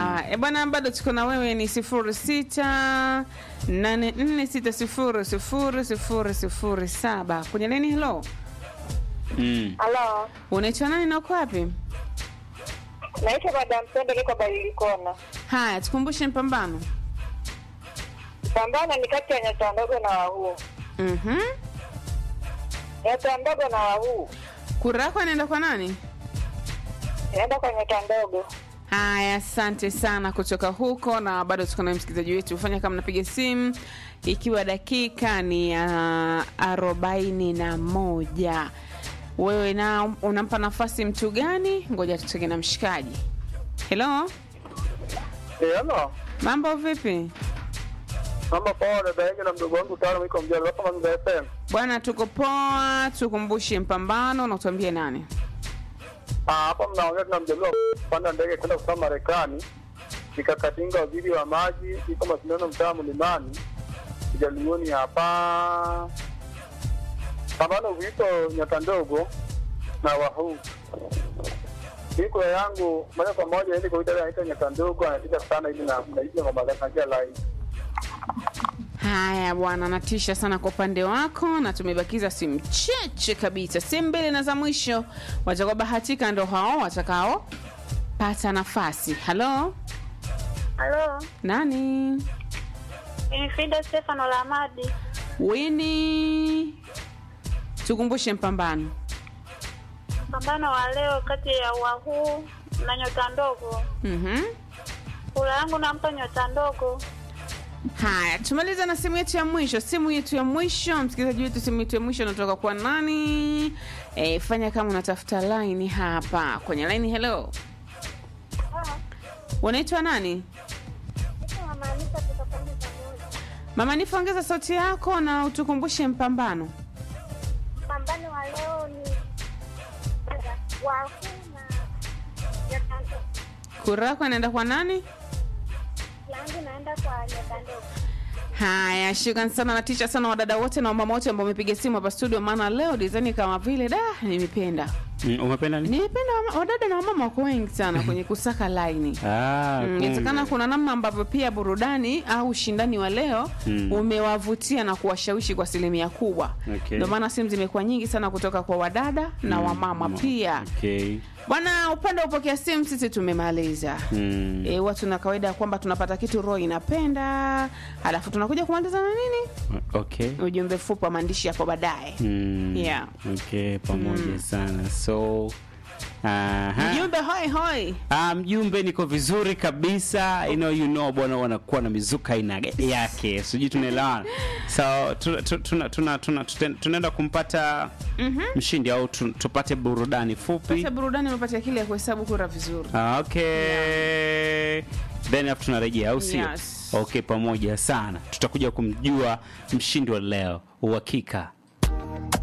e bwana, bado tuko na wewe, ni sifuri sita nane nne sita sifuri sifuri sifuri sifuri saba kwenye leni. Helo, Mm. Halo, unaitwa nani na uko wapi? naitwa Madam Pendo, niko Badilikona. Haya, tukumbushe mpambano. Pambano ni kati ya nyota ndogo na wahuu. Mhm. Nyota ndogo na wahuu Kura yako inaenda kwa nani? inaenda kwa nyota ndogo. Haya, asante sana kutoka huko, na bado tuko na msikilizaji wetu. Fanya kama napiga simu, ikiwa dakika ni ya arobaini na moja. Wewe na unampa nafasi mtu gani? Ngoja tutoke na mshikaji. Hello, Eh, ano mambo vipi mama poa, dada yake na mdogo wangu tano iko mjalo hapa Mazingira FM. bwana? Tuko poa. Tukumbushe mpambano na utuambie nani. Ah, hapa mnaongea tuna mjaliwa kupanda ndege kwenda kusoma Marekani. Nikakatinga waziri wa maji iko mashindano mtaa Mlimani kijalioni hapa. Pambano vito nyota ndogo na wahuu iko yangu moja kwa moja ili kwa anaita nyota ndogo anatisha sana ili na mnaishi ngoma zake na line. Haya bwana, natisha sana kwa upande wako, na tumebakiza simu cheche kabisa, simu mbili na za mwisho. Watakaobahatika ndo hao watakao pata nafasi. Halo, Halo, nani? ni Frida Stefano Lamadi. Wini, tukumbushe mpambano. Mpambano wa leo kati ya wahuu na nyota ndogo. Mhm. Kura yangu nampa nyota ndogo. Haya, tumaliza na simu yetu ya mwisho. Simu yetu ya mwisho, msikilizaji wetu, simu yetu ya mwisho inatoka kwa nani? E, fanya kama unatafuta line hapa kwenye line. Hello, unaitwa nani? Mama Nifa, ongeza sauti yako na utukumbushe mpambano. Mpambano wa leo ni wahuu na nyota ndogo. Kura yako inaenda kwa nani? Yangu naenda kwa nyota ndogo. Haya, shukran sana, natisha sana wadada wote na wamama wote ambao wamepiga simu hapa studio, maana leo design kama vile da, nimependa Mm, umependa nini? nimependa wama- wadada na wamama wako wengi sana kwenye kusaka laini. Ah, Mm, kumbe. Inawezekana kuna namna ambavyo pia burudani au ushindani wa leo Mm. umewavutia na kuwashawishi kwa asilimia kubwa. Okay. Ndio maana simu zimekuwa nyingi sana kutoka kwa wadada na Mm, wamama mm, pia. Okay. Bwana, upande wa upokea simu sisi tumemaliza. Mm. E, watu na kawaida ya kwamba tunapata kitu roho inapenda, halafu tunakuja kumaliza na nini, Okay. ujumbe fupi wa maandishi hapo baadaye. Mm. Yeah. Okay, pamoja sana. So aha. Mjumbe hoi hoi. Ah, mjumbe niko vizuri kabisa you know, you know bwana wanakuwa na mizuka aina yake sijui tunaelewana so tu- tu- tuna- tuna- tuna- tuten- tunaenda kumpata mshindi au tu- tupate burudani fupi Sasa burudani umepatia kile ya kuhesabu kura vizuri. Ah, okay then afu tunarejea au sio Yes. okay pamoja sana tutakuja kumjua mshindi wa leo uhakika